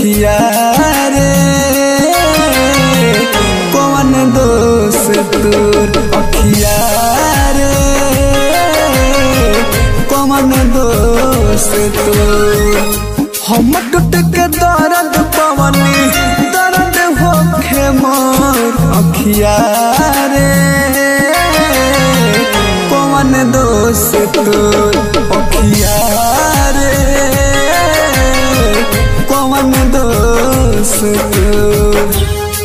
अखिया रे कौन दोष तोर अखिया रे कौन दोष तोर हम टूट के दर्द पवनी दर्द होखे मोर अखिया रे कौन दोष तोर अखिया रे कौन दोष तोर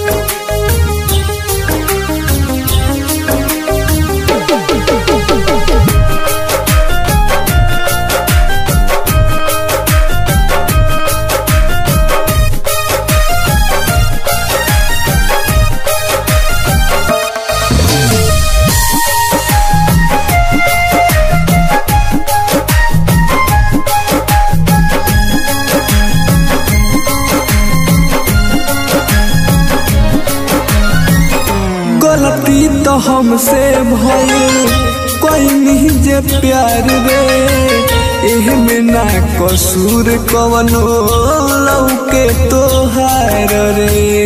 गलती तो हमसे भइल कोई नहीं जे प्यार रे एह में ना कसूर कवनो लौके तोहार रे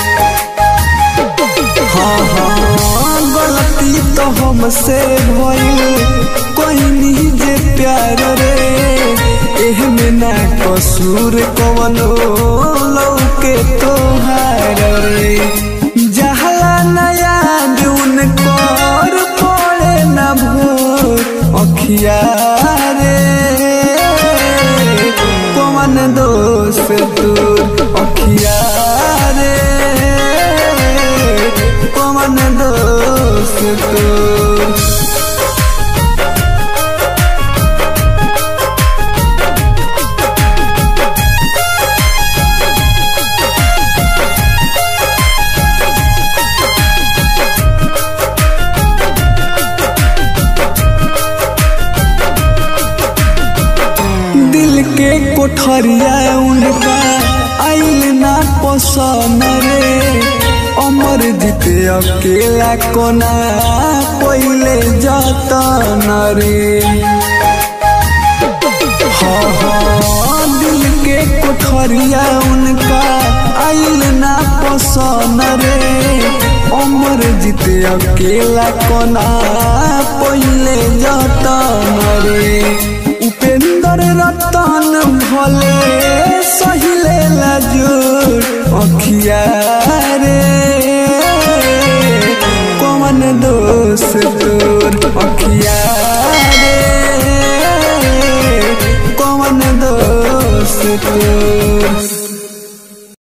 हाँ हाँ गलती तो हमसे भइल कोई नहीं जे प्यार रे एह में ना कसूर कवनो लौके तोहार रे जहला नया जून कर पड़े न भोर अखिया रे कौन दोष तोर अखिया रे कौन दोष तोर दिल के कोठरिया उनका आइल ना पसंद रे अमर जीते अकेला कोना पहिले जतन रे हाँ हाँ दिल के कोठरिया उनका आइल ना पसंद रे अमर जीते अकेला कोना